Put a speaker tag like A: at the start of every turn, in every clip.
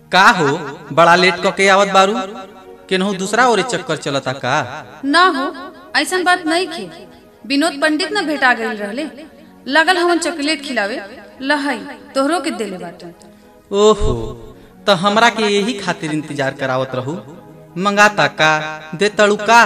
A: का हो बड़ा लेट क के आवत बारू केनहू दूसरा ओरे चक्कर चलता का
B: ना हो ऐसन बात नहीं खे विनोद पंडित न भेटा गई रहले लगल हमन चॉकलेट खिलावे लहई तोहरो के देले बाटन
A: ओहो तो हमरा के यही खातिर इंतजार करावत रहू मंगाता का दे तड़ू का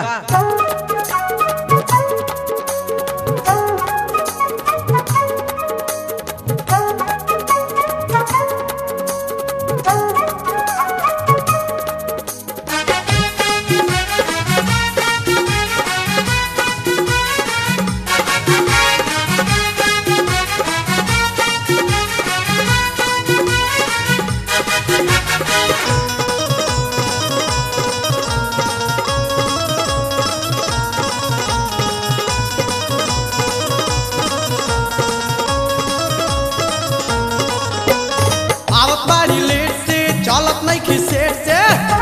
C: आवत बाड़ी लेट से चलत नहीं खिसेट से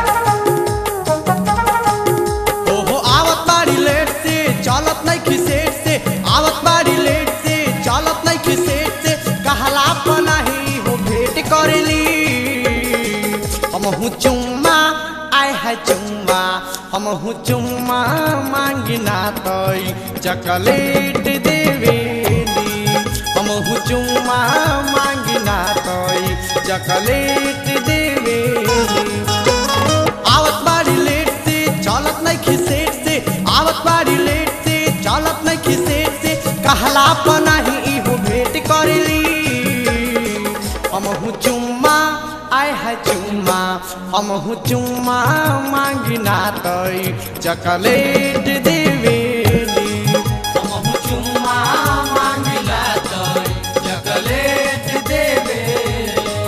C: ओहो आवत बाड़ी लेट से चलत नहीं खिसेट से आवत बाड़ी लेट से चलत नहीं खिसेट से कहला पनाही हो भेंट करेली हम हूँ चुम्मा आय है चुम्मा हम हूँ चुम्मा मांगिना तई चॉकलेट देवेली हम हूँ चुम्मा मांगिना तई चॉकलेट देवेली आवत बाड़ी लेट से चलत नहीं खिसेट से आवत बाड़ी लेट से चलत नहीं खिसेट से कहला पनाही इहो भेंट करेली हम हूँ चुम्मा आय है चुम्मा हम हूँ चुम्मा मांगिना तई चॉकलेट देवेली हम हूँ चुम्मा मांगिना तई चॉकलेट देवेली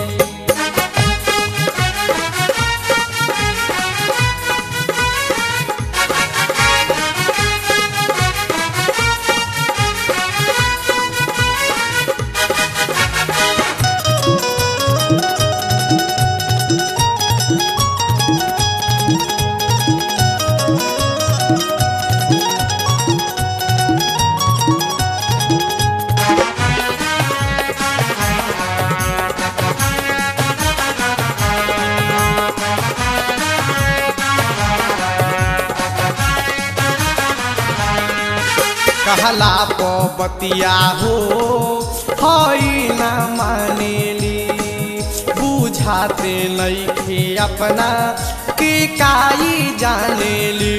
C: कहला बतिया हो हई न मानेली बुझाते नइखे अपना के काई जानेली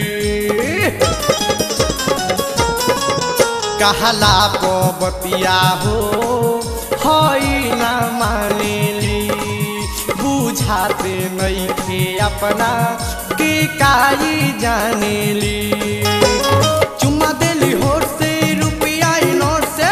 C: कहला बतिया हो हई न मानेली बुझाते नइखे अपना के काई जानेली चुम्मा देली होठ से रुपया ई नोट से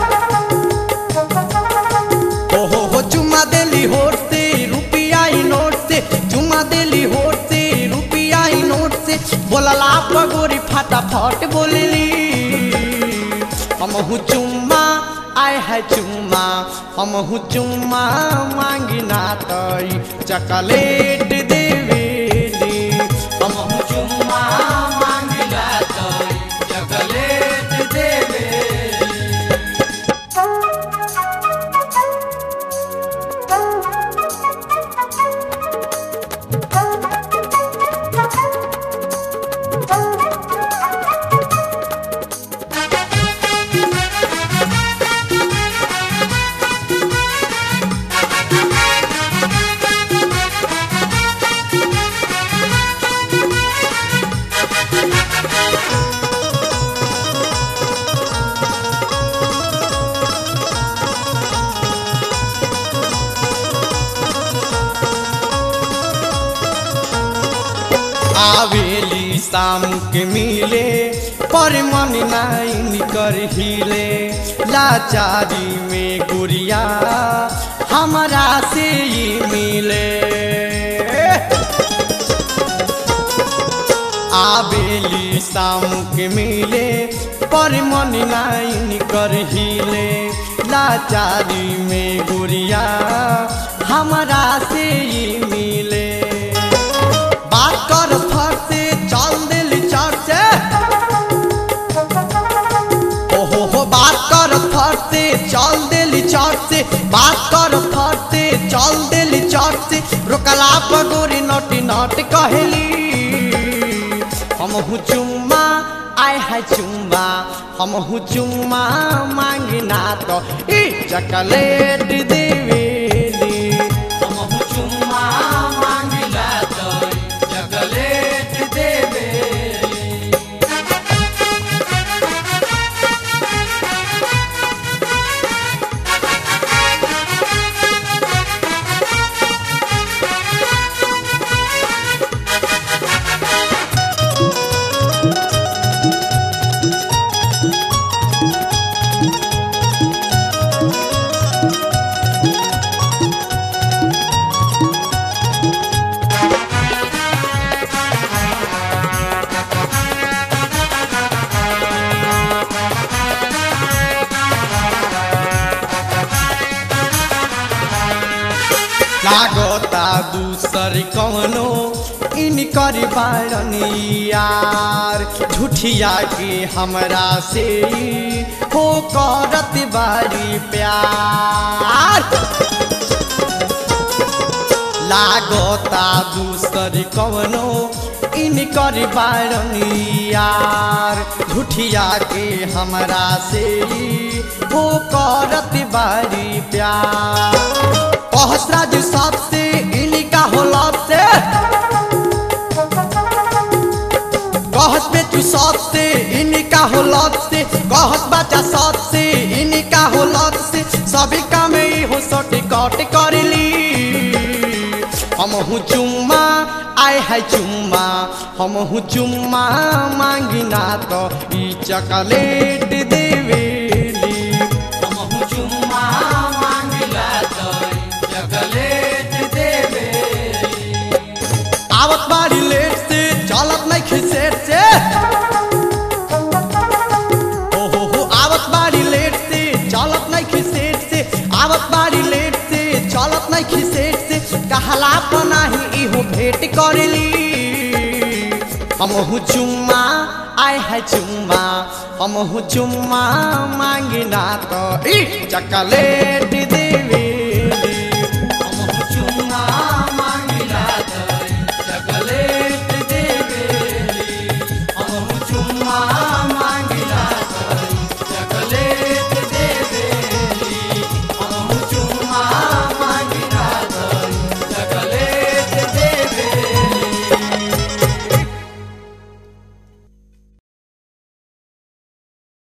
C: ओहो हो चुम्मा देली होठ से रुपया ई नोट से चुम्मा देली होठ से रुपया ई नोट से बोलला पगोरी फटाफट बोलली हम हूँ चुम्मा आय है चुम्मा हम हूँ चुम्मा मांगिना तई चॉकलेट देवेली हम हूँ चुम्मा मांगिना तई चॉकलेट देवेली आवेली शाम के मिले पर मन नाइन कर हिले लाचारी में गुड़िया हमारा से ही मिले आवेली शाम के मिले पर मन नाइन कर हिले लाचारी में गुड़िया हमारा से ही मिले बात कर फर से चल दिल चढ़ से ओहो हो बात कर फर से चल दिल चढ़ से बात कर फर से चल दिल चट से रोकला पगोरी नोटी नोट कहली हम हूँ चुम्मा आय है चुम्मा हम हूँ चुम्मा मांगना तो ई चकलेट देवेली हम हूँ चुम्मा मांगना तो चकलेट देवेली लागता दूसर कवनो इनकर बारनी यार झूठिया के हमरा से ई हो करत बारी प्यार लागता दूसर कवनो इनकर बारनी यार झूठिया के हमरा से ई हो करत बारी प्यार सहस्राज सबसे इनका होला से कहत में तू सबसे इनका होला से कहत बच्चा सबसे इनका होला से सभी काम ही हो सटे कट करली हम हूँ चुम्मा आय है चुम्मा हम हूँ चुम्मा मांगिना तो ई चॉकलेट देवेली हम हूँ चुम्मा मांगिला तो ई चॉकलेट देवेली आवत बारी लेट से चलत नहीं खिसेट से हो हो हो आवत बारी लेट से चलत नहीं खिसेट से आवत बारी लेट से चलत नहीं खिसेट से कहला पनाही इहो भेंट करली हम हूँ चुम्मा आय है चुम्मा हम हूँ चुम्मा मांगिना तो ई चॉकलेट